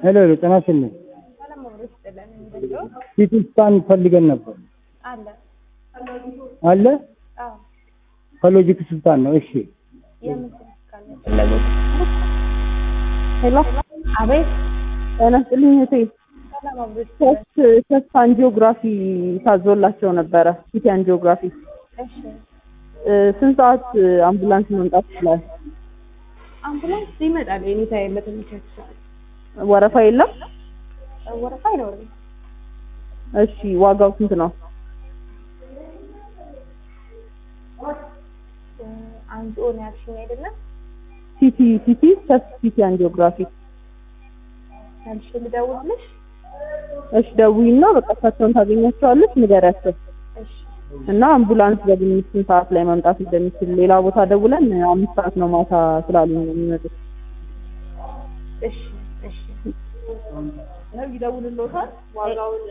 ሄሎ ሄሎ፣ ጤና ይስጥልኝ። ሰላም አብሮ ይስጥልን። እንደው ሲቲ ስካን ፈልገን ነበር። አለ አለ አዎ፣ ከሎጂክ ስልጣን ነው። እሺ የምን ስልክ ፈለጉት? ሄሎ አቤት። ጤና ይስጥልኝ እህቴ። ሰላም አብሮ ይስጥልን። ሶስት ሶስት አንጂኦግራፊ ታዞላቸው ነበረ ሲቲ አንጂኦግራፊ። እሺ፣ እ፣ ስንት ሰዓት አምቡላንስ መምጣት ይችላል? አምቡላንስ ይመጣል። የኔታ በተመቻቸ ሰዓት ወረፋ የለም? ወረፋ አይኖርም። እሺ ዋጋው ስንት ነው? እ፣ አንድ ኦን ያልሽኝ አይደለም ሲቲ ሲቲ ቸስት ሲቲ አንጂኦግራፊ። ያልሽ ልደውልልሽ? እሺ ደውይና በቃ እሳቸውን ታገኛቸዋለች፣ ንገሪያቸው እሺ፣ እና አምቡላንስ በግምት ስንት ሰዓት ላይ መምጣት እንደሚችል ሌላ ቦታ ደውለን አምስት ሰዓት ነው ማታ ስላሉኝ ነው የሚመጡት። እሺ፣ እሺ። ይደውልልዎታል ዋጋውን